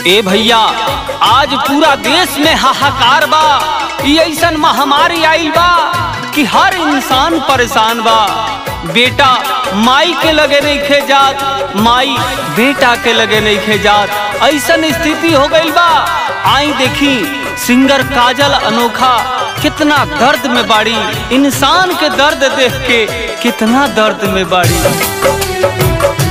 ए भैया आज पूरा देश में हाहाकार बा ई ऐसन महामारी आइल बा कि हर इंसान परेशान बा बेटा माई के लगे नहीं खे जात माई बेटा के लगे नहीं खे जात ऐसन स्थिति हो गइल बा आई देखी सिंगर काजल अनोखा कितना दर्द में बाड़ी इंसान के दर्द देख के कितना दर्द में बाड़ी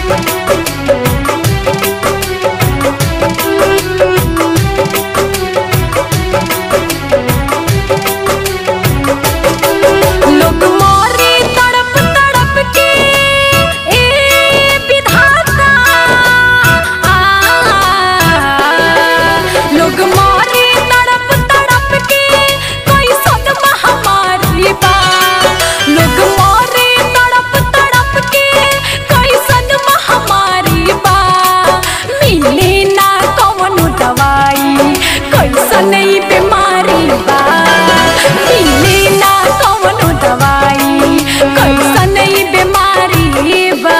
लोग मोरे तड़प तड़प के ए विधाता आ लोग मोरे तड़प तड़प के कोई सन महामारी बा लोग मोरे तड़प तड़प के कोई सन महामारी बा मिले ना कौनो दवाई कैसन ई बीमारी बा मिले ना कौनो दवाई कैसन ई बीमारी बा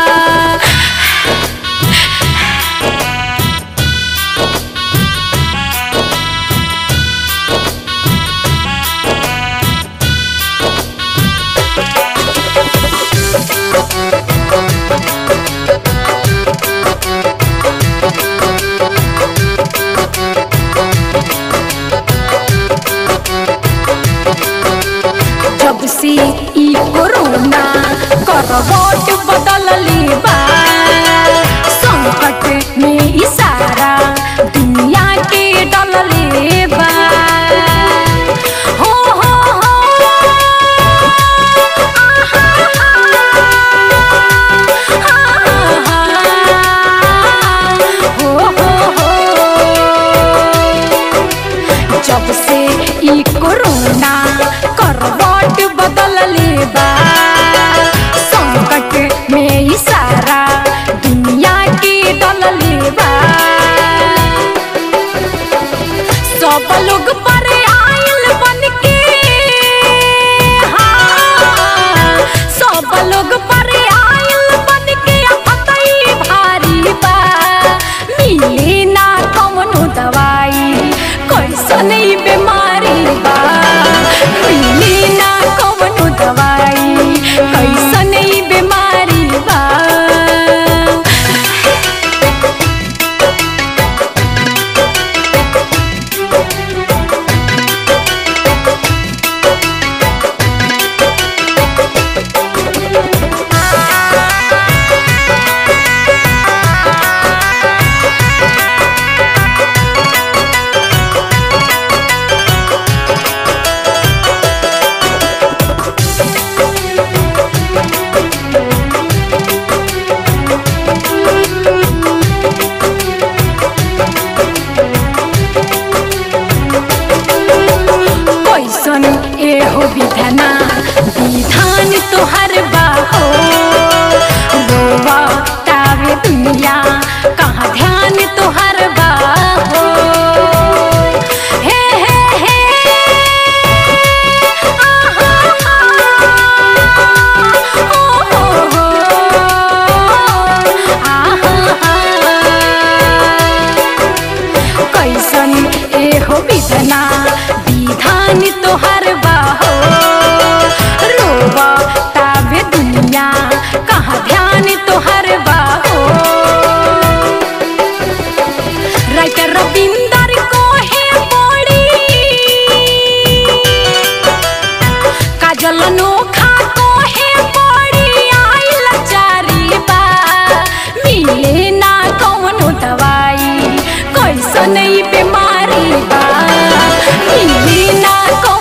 जब से ई कोरोना करवट बदलली बा संकट में ई सारा दुनिया के डलले बा हो हो हो आहा, आहा, हो हो हो जब से ई कोरोना करवट बदलले बा संकट में ई सारा दुनिया के डलले बा सब लोग पर आइल बन के हाँ, सब लोग पर आइल बन के अफतई भारी बा मिले ना कौनो दवाई कैसन ई बीमारी बा मिले ना कौनो दवाई कैसन ई बीमारी बा कैसन एहो विधाना विधान तोहर बाहो रोवा तावे दुनिया कहाँ ध्यान तोहर बाहो हे हे हे आहा, ओ हो हो आहा कैसन एहो विधना विधान तोहर बाहो रोवा ताबे दुनिया कहाँ ध्यान तोहर बाहो राइटर रविंदर को है पड़ी काजल नोखा को है पड़ी आई लाचारी बा मिले ना कौनो दवाई कैसन ई बीमारी बा मिले ना कौनो